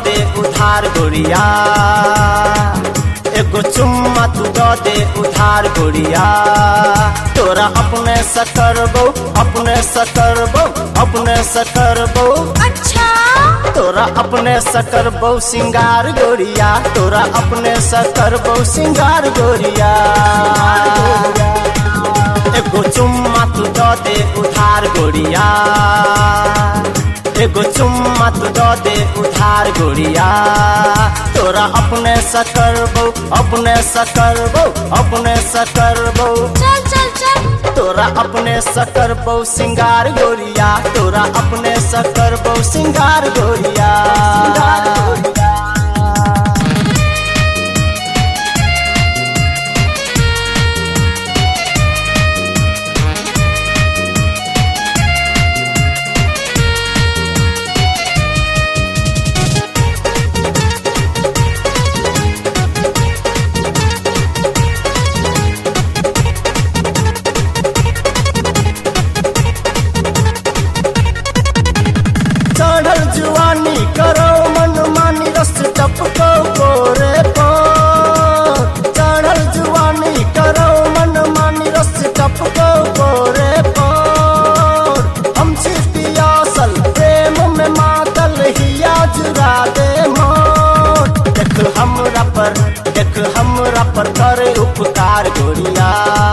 दे उधार गोरिया एगो चुम्मा तू दो दे उधार गोरिया तोरा अपने सकर बो अपने सकर बो अपने सकर बो अच्छा तोरा अपने सकर बो सिंगार गोरिया तोरा अपने सकर बो सिंगार गोरिया एगो चुम्मा तू दो दे उधार गोरिया एगो चुम्मा तू दो दे उधार गोरिया तोरा अपने सकर बो अपने सकर बो अपने सकर बो चल चल चल तोरा अपने सकर बो सिंगार गोरिया तोरा अपने सकर बो सिंगार गोरिया चढ़ल जुआनी करो मन मानी रस टपको गोरे पो चढ़ल जुआनी करो मन मानी रस टपको गोरे पो हम छी पियासल प्रेम में मातल हिया जुरा दे मोट देख हमरा पर देख हमरा पर करे उपकार गोरिया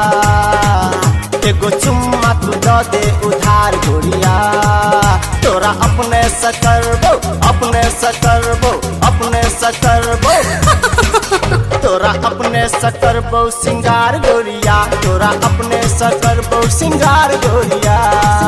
एगो चुम्मा तू दो दे उधार गोरिया तोरा अपने सकर बो अपने सकर बो अपने सकर बो तोरा अपने सकर बो सिंगार गोरिया तोरा अपने सकर बो सिंगार गोरिया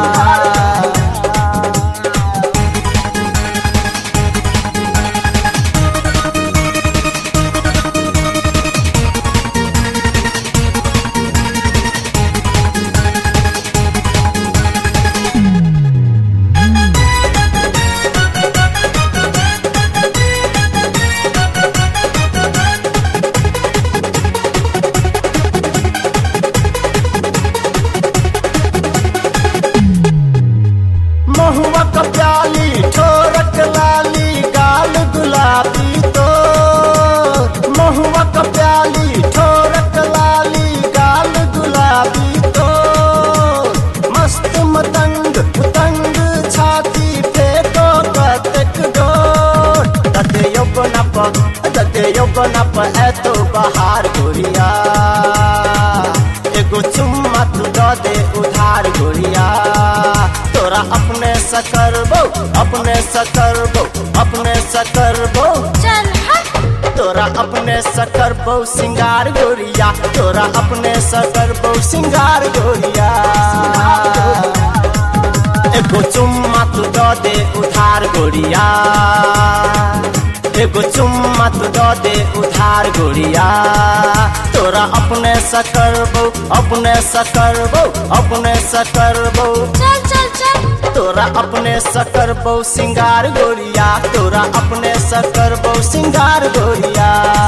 महुआ का प्याली ठोरक लाली गाल गुलाबी तो महुआ का प्याली ठोरक लाली गाल गुलाबी तो मस्त मतंग उतंग छाती फेंको कतक डोट दते यौवन प दते यौवन प है तो बहार गोरिया एगो चुम्मा तू दो दे उधार गोरिया तोरा अपने सकर बो अपने सकर बो अपने सकर बो चल हट तोरा अपने सकर बो सिंगार गोरिया तोरा अपने सकर बो सिंगार गोरिया एगो चुम्मा तू दो दे उधार गोरिया एगो चुम्मा तू दो दे उधार गोरिया तोरा अपने सकर बो अपने सकर बो अपने सकर बो चल चल चल तोरा अपने सकर बो सिंगार गोरिया तोरा अपने सकर बो सिंगार गोरिया